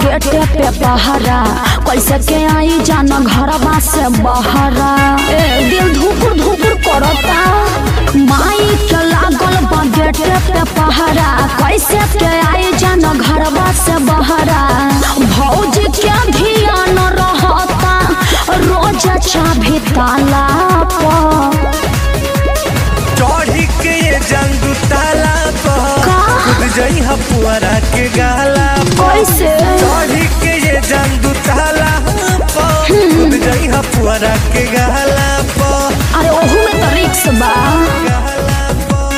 गेटे पे पहरा कैसे के आई जाना घरवा से बहरा ए दिल धुकुर धुकुर करता माई के लागल बा गेटे पे पहरा कैसे के आई जाना घरवा से बहरा भौजी के ध्यान रहता रोज चाभी ताला पर चढ़ी के ये जंदू ताला पर का? खुद जई हपुआरा के गाला पर कैसे चढ़ी के ये जंदू ताला पर खुद जई हपुआरा के गाला पर अरे ओहू में तो रिक्स बा गाला पर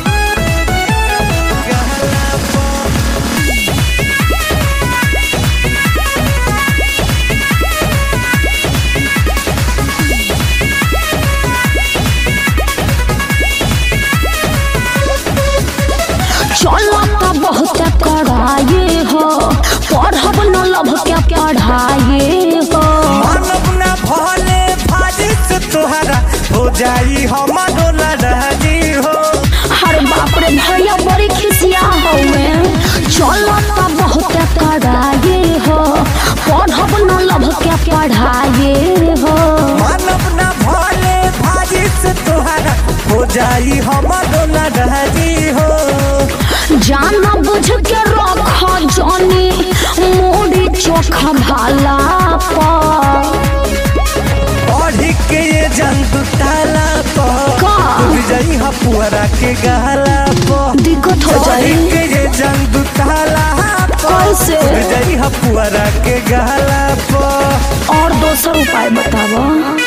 गाला पर चलता बहुत कड़ाई हो पढ़ब न लभ के पढ़ाई हो मानव ना भले भाजी से तोहरा हो जाई हमारो लड़ाई हो हर बाप रे भैया बड़ी खिसिया हवे चलता बहुत कड़ाई हो पढ़ब न लभ के पढ़ाई हो मानव ना भले भाजी से तोहरा हो जाई हमारो लड़ाई हो जाना बुझ के रख जानी मूड़ी चोखा भाला पर पढ़ी के ये जंतु ताला पर का? खुद जाई हपुआरा के गहला पर दिक्कत हो पढ़ी जाई के ये जंतु ताला पर कैसे? खुद जाई हपुआरा के गहला पर और दोसर उपाय बतावा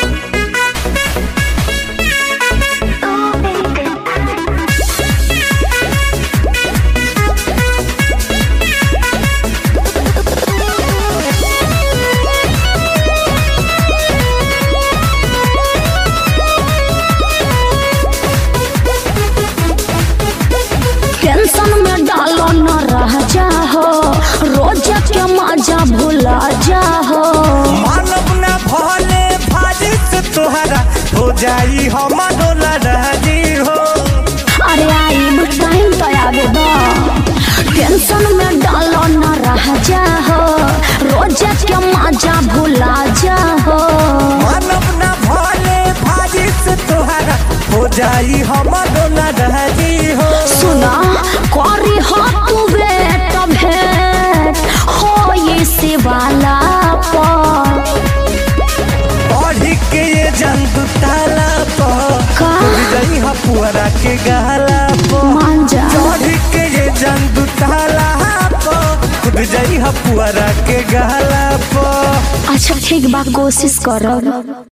टेंशन में डालो न रह जाहो रोज के मजा भुला जाहो मानव ना भले भाजी से तोहरा हो जाई हमारो लड़ाई हो अरे आई टाइम तो आवे दो टेंशन में डालो न रह जाहो रोज के मजा भुला जाहो मानव ना भले भाजी से तोहरा हो जाई हमारो लड़ाई हो सुना करी हो तू बेट भेट हो ये शिवाला पर पढ़ी के ये जंतु ताला पर का? खुद जाई हपुआरा के गहला पर मान जा चढ़ी के ये जंतु ताला पर खुद जाई हपुआरा के गहला पर अच्छा ठीक बा कोशिश करब